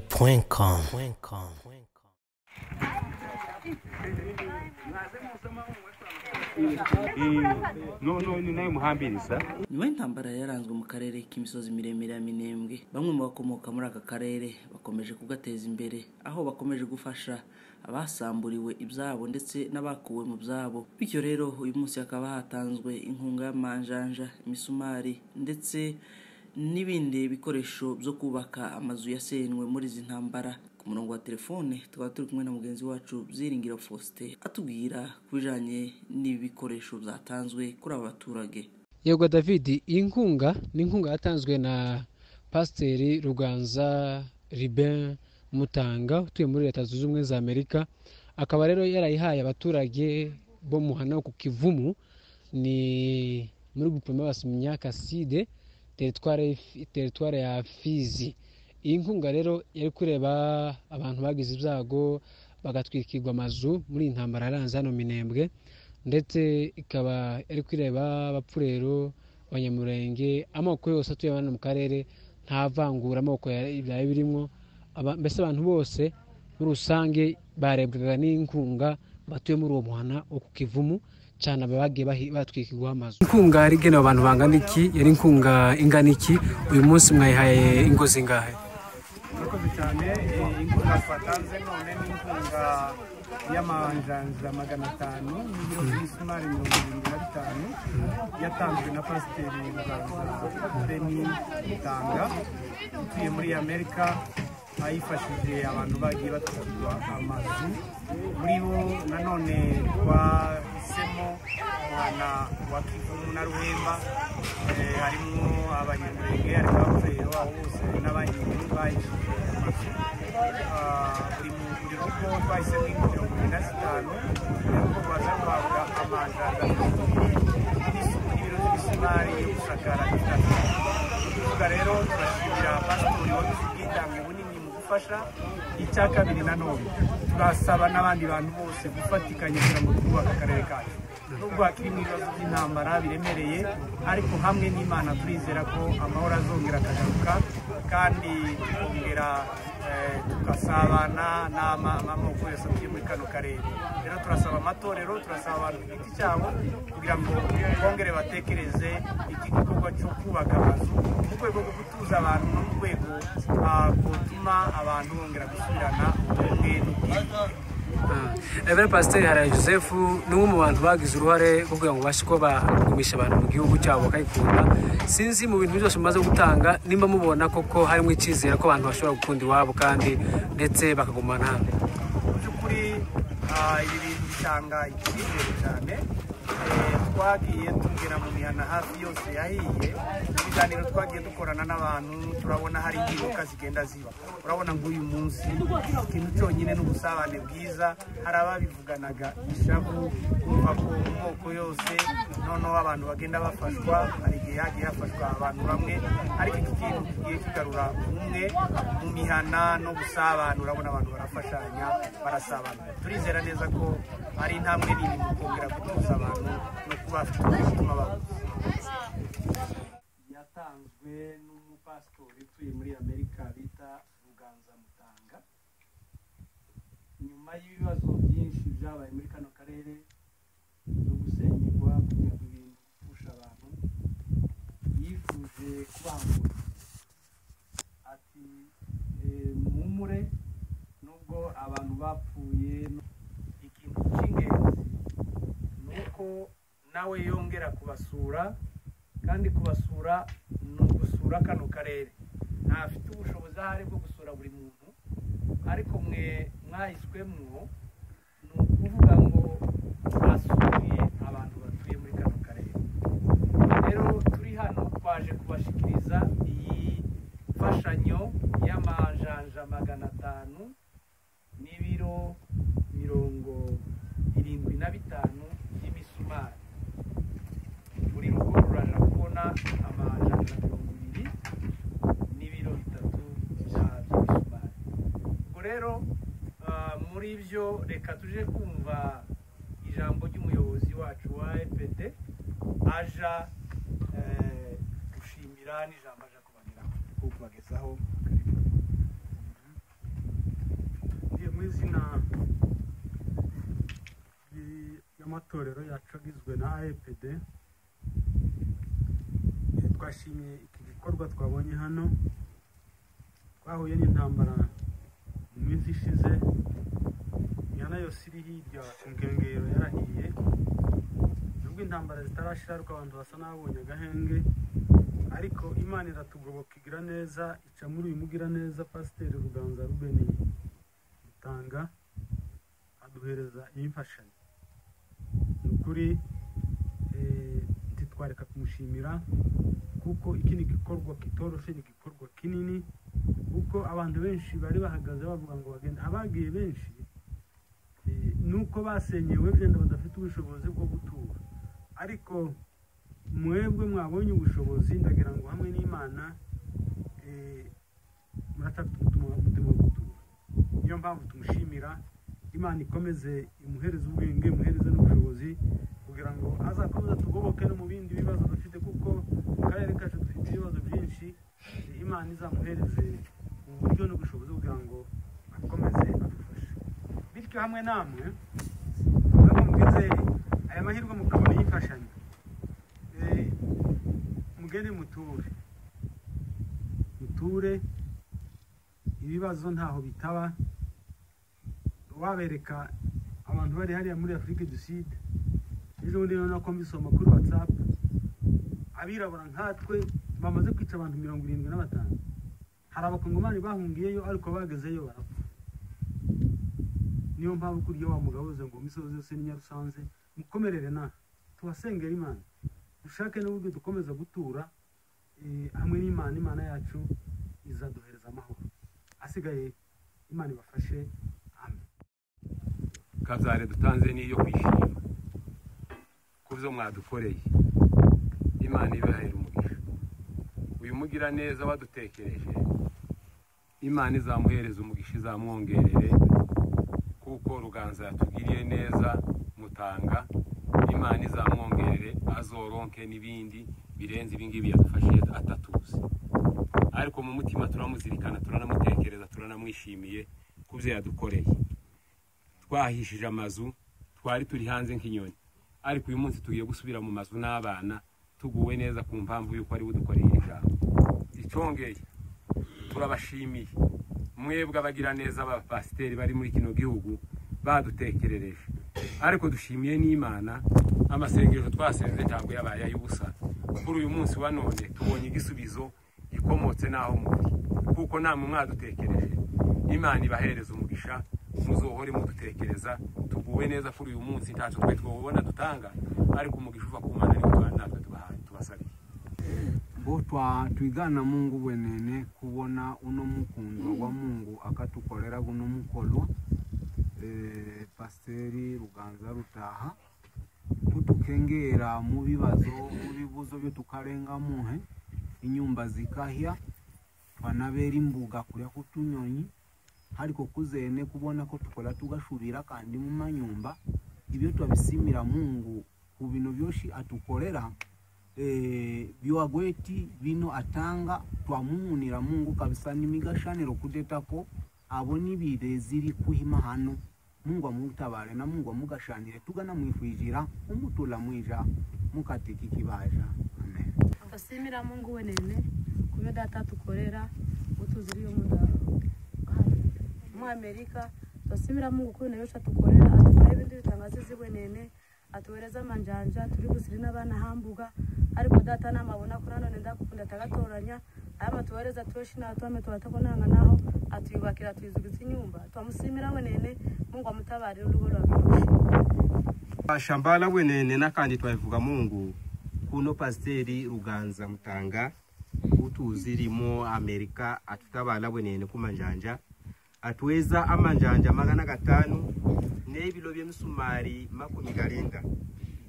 Cuencom. noneho ni nayo muhambiriza nyuma y'intambara yaranzwe mu karere k'imisozi miremire ya minembwe bamwe mu bakomoka muri aka karere bakomeje kugateza imbere aho bakomeje gufasha abasamburiwe ibyabo ndetse n'abakuwe mu byabo bityo rero uyu munsi hakaba hatanzwe inkunga y'amanjanja imisumari ndetse n'ibindi bikoresho byo kubaka amazu yasenywe muri izi ntambara ku murongo wa telefone tukaba turi kumwe na mugenzi wacu byiringiro faustin atubwira ku bijyanye n'ibi bikoresho byatanzwe kuri aba baturage yego david iyi nkunga ni inkunga yatanzwe na pasiteri ruganza riben mutanga utuye muri leta zunze ubumwe za amerika akaba rero yarayihaye abaturage bo mu hano ku kivumu ni muri gupima basimenya kaside teritware ya fizi iyi nkunga rero yari kureba abantu bagize ibyago bagatwikirwa amazu muri iyi ntambara yaranze hano minembwe ndetse ikaba yari kureba abapfurero abanyamurenge amoko yose atuye hano mu karere nta vangura amoko byari birimo Aba- mbese abantu bose muri rusange barebwaga n'inkunga batuye muri uwo muhana wo ku kivumu cyane abagiye bahi- batwikirwaho amazu inkunga yari igenewe abantu bangana iki yari inkunga ingana iki uyu munsi mwayihaye ingo zingahe murakoze cyane eh, inkunga twatanze none ni inkunga y'amanjanja magana atanu n'ibiro by'isumari mirongo irindwi na bitanu yatanzwe na pasiteri ruganza beni tanga utuye muri amerika ayifashije abantu bagiye batwarwa amazu muri bo nanone twahisemo umwana wa kivumu na ruhemba eh, harimo abanyamurenge harimo abapfurero aho bose n'abanyamurenge bayishyuye amazu Ah, buri mu buri rugo twahisemo ingo mirongo ine na zitanu kugira ngo baze guhabwa amandaza n'isuku n'ibiro by'ibisumari yo gusakara ibitaro kuvuga rero turashimira pasitori wabize ubwitange bunini mu gufasha icya kabiri nanone turasaba n'abandi bantu bose gufatikanya kugira ngo twubake akarere kacu nubwo hakirimo ibibazo by'intambara biremereye ariko hamwe n'imana turizera ko amahoro azongera akagaruka kandi tukongera eh, tugasabana n'ama- n'amoko yose atuye muri kano karere rero turasaba amatorero turasaba abantu ku giti cyabo kugira ngo bongere batekereze iki gikorwa cyo kubaka amazu mu rwego rwo gutuza abantu no mu rwego ah, rwotuma abantu bongera gusubirana ubumwe n'ubwiyunge Reverend Pasiteri Harayi Joseph ni umwe mu bantu bagize uruhare rwo kugira ngo babashe kuba bagumisha abantu mu gihugu cyabo bakayikunda sinzi mu bintu byose mumaze gutanga nimba mubona koko harimo icyizere ko abantu bashobora gukunda iwabo kandi ndetse bakagumana hano mu by'ukuri ah, ibi bintu bitanga icyizere cyane Eh, twagiye tugera mu mihana hafi yose yahiye mu biganiro twagiye dukorana n'abantu turabona hari impinduka zigenda ziba urabona ngo uyu munsi ikintu cyonyine ni ubusabane bwiza hari ababivuganaga ishavu kumva ko mu moko yose noneho abantu bagenda bafashwa hari igihe hagiye hafashwa abantu bamwe ariko iki kintu kigiye kigarura umwe mu mihana no gusabana urabona abantu barafashanya barasabana turizera neza ko ari intambwe nini mu kongera gutuza abantu no kubafite umutima babuze yatanzwe n'umupasitori utuye muri amerika bita ruganza mutanga nyuma y'ibibazo byinshi byabaye muri kano karere zo gusenyerwa kugira ngo ibintu bipfushe abantu yifuje kubangura ati eh, muhumure nubwo abantu bapfuye ikintu cy'ingenzi ni uko nawe yongera kubasura kandi kubasura ni ugusura kano karere ntafite ubushobozi ahari bwo gusura buri muntu ariko mwe mwahiswemwo ni ukuvuga ngo basuye abantu batuye muri kano karere rero turi hano twaje kubashikiriza iyi mfashanyo y'amajanja magana atanu n'ibiro mirongo irindwi na bitanu by'imisumari buri rugo ruraja kubona amajanja mirongo ibiri n'ibiro bitatu bya by'imisumari ubwo rero ah, muri byo reka tuje kumva ijambo ry'umuyobozi wacu wa epd aja eh, gushimira n'ijambo aja kubageraho kubagezaho izina y'amatorero yacu agizwe na AEPD twashimiye iki gikorwa twabonye hano twahuye n'intambara mu minsi ishize imihanda yose iri hirya inkengero yarahiye nubwo intambara zitarashira ariko abantu basa n'ababonye agahenge ariko imana iratugoboka igira neza ica muri uyu mugira neza pasiteri ruganza rubeni rutanga aduhereza iyi mfashanyo ni ukuri ntitwareka kumushimira kuko iki ni igikorwa kitoroshye ni igikorwa kinini kuko abantu benshi bari bahagaze bavuga ngo bagende abagiye benshi ni uko basenyewe byenda badafite ubushobozi bwo gutura ariko mwebwe mwabonye ubushobozi ndagira ngo hamwe n'imana muratatu umutima wo gutura niyo mpamvu tumushimira imana ikomeze imuhereze ubwenge imuhereze n'ubushobozi kugira ngo azakomeze tugoboke no mu bindi bibazo dufite kuko mu karere kacu dufite ibibazo byinshi imana izamuhereze uburyo n'ubushobozi kugira ngo akomeze adufashe bityo hamwe namwe mwumvize aya mahirwe mukabona y'imfashanyo mugende muture muture ibibazo ntaho bitaba wabereka abantu bari hariya muri afurika du sud ejo bundi noneho ko mbisoma kuri watsapu abirabura nkatwe bamaze kwica abantu mirongo irindwi na batanu hari abakongomani bahungiyeyo ariko bagezeyo barapfa niyo mpamvu kurya wa mugabo uze ngo imisozi yose ni nyarusanze mukomerere nawe tubasengera imana dushake n'uburyo dukomeza gutura hamwe n'imana imana yacu izaduhereza amahoro asigaye imana ibafashe amen kabzare dutanze niyo kwishima ku byo mwadukoreye imana ibahera umugisha uyu mugira neza wadutekereje imana izamuhereza umugisha izamwongerere kuko ruganza yatugiriye neza mutanga imana izamwongerere azoronke n'ibindi birenze ibingibi yadufashije atatuzi ariko mu mutima turamuzirikana turanamutekereza turanamwishimiye ku byo yadukoreye twahishije amazu twari turi hanze nk'inyoni ariko uyu munsi tugiye gusubira mu mazu n'abana tuguwe neza ku mpamvu y'uko ari budukoreye ijambo icongeye turabashimiye mwebwe abagira neza abapasiteri bari muri kino gihugu badutekerereje ariko dushimiye n'imana amasengesho twasenze ntabwo yabaye ay'ubusa kuri uyu munsi wa none tubonye igisubizo gikomotse n'aho muri kuko namwe mwadutekereje imana ibahereza umugisha muzohore mudutekereza tuguwe neza kuri uyu munsi ntacyo twe twabona dutanga ariko umugisha uva ku mana ariko natwe tubasabiye bo twigana mungu bwenene kubona uno mukundwa gwa mungu akatukolera guno mukolo eh, pasiteri ruganza rutaha kutukengera mu bibazo mu bibuzo byotukarenga muhe inyumba zikahya twanabera imbuga kurya kutunyonyi hariko kuzene kubona ko tukola tugashubira kandi mu manyumba ibyo twabisimira mungu ku bino byoshi atukolera biwagweti bino atanga twamumunira mungu kabisa n'imigashaniro kudetako abo nibire ziri kuhima hano mungu amutabare na mungu amugashanire tugana mwifwijira umutula mwija mukatiki kibaja amen tusimira mungu wenene kubyo data tukorera utuziriye umuda mu amerika tusimira mungu kuri nayo tukorera adukorera ibintu bitangazizi wenene atuhereza amanjanja turi busiri n'abana hambuga ariko data namabona ko nanone ndagukunda atagatoranya aya matuhereza tuweshi natuame turatakonanga naho atuyubakira atuyuzugiza inyumba twamusimira wenene mungu amutabarira urugo rwawe bashambala bwenene nakandi twabivuga mungu kuno pasiteri ruganza mutanga utuzi limo amerika atutabala bwenene kumanjanja atuweza amanjanja magana gatanu n'ebilo byemisumari makumi galinga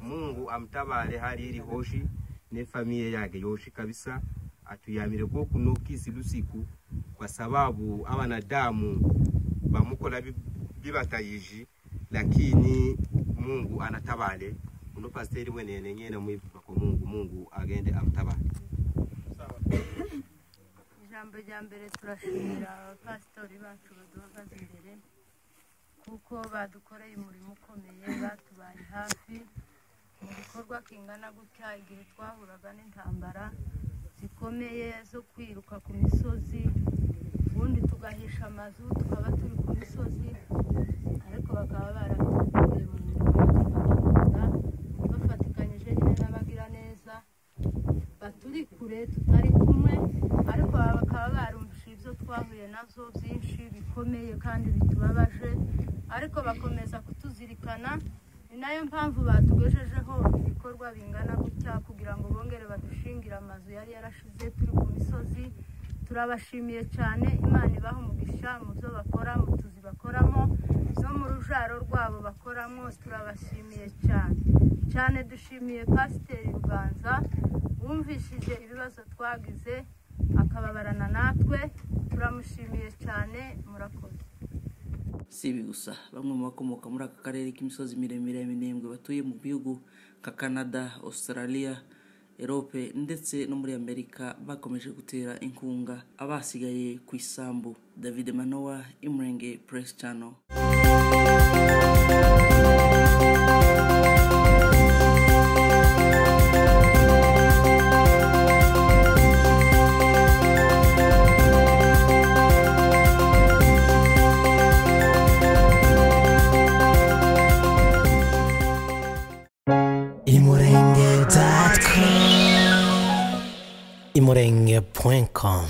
mungu amutabale hali ili hoshi nefamiye yake yoshi kabisa atuyamire ko kuno kisi lusiku kwa sababu abanadamu bamukola bibatayiji lakini mungu anatabale uno pasteri wenene nyene mwivuga ko mungu mungu agende amutabale ijambo rya mbere turashimira abapasitori bacu baduhagaze imbere kuko badukoreye umurimo ukomeye batubaye hafi mu bikorwa kingana gutya igihe twahuraga n'intambara zikomeye zo kwiruka ku misozi ubundi tugahisha amazu tukaba turi ku misozi ariko bakaba baradukoreye mu mirimo bafatikanyije nyine n'abagiraneza baturi kure tutari kumwe ariko aba bakaba barumvise ibyo twahuye nabyo byinshi bikomeye kandi bitubabaje ariko bakomeza kutuzirikana ni nayo mpamvu batugejejeho ibikorwa bingana gutya kugira ngo bongere badushingire amazu yari yarashize turi ku misozi turabashimiye cyane imana ibaha umugisha mu byo bakora mu tuzi bakoramo no mu rujaro rwabo bakoramo turabashimiye cyane cyane dushimiye pasiteri rubanza wumvishije ibibazo twagize akababarana natwe turamushimiye cyane murakoze si ibi gusa bamwe mu bakomoka muri aka karere k'imisozi miremire ya minembwe batuye mu bihugu nka canada australia erope ndetse no muri amerika bakomeje gutera inkunga abasigaye ku isambu david manowa imurenge press channel imurenge.com imurenge.com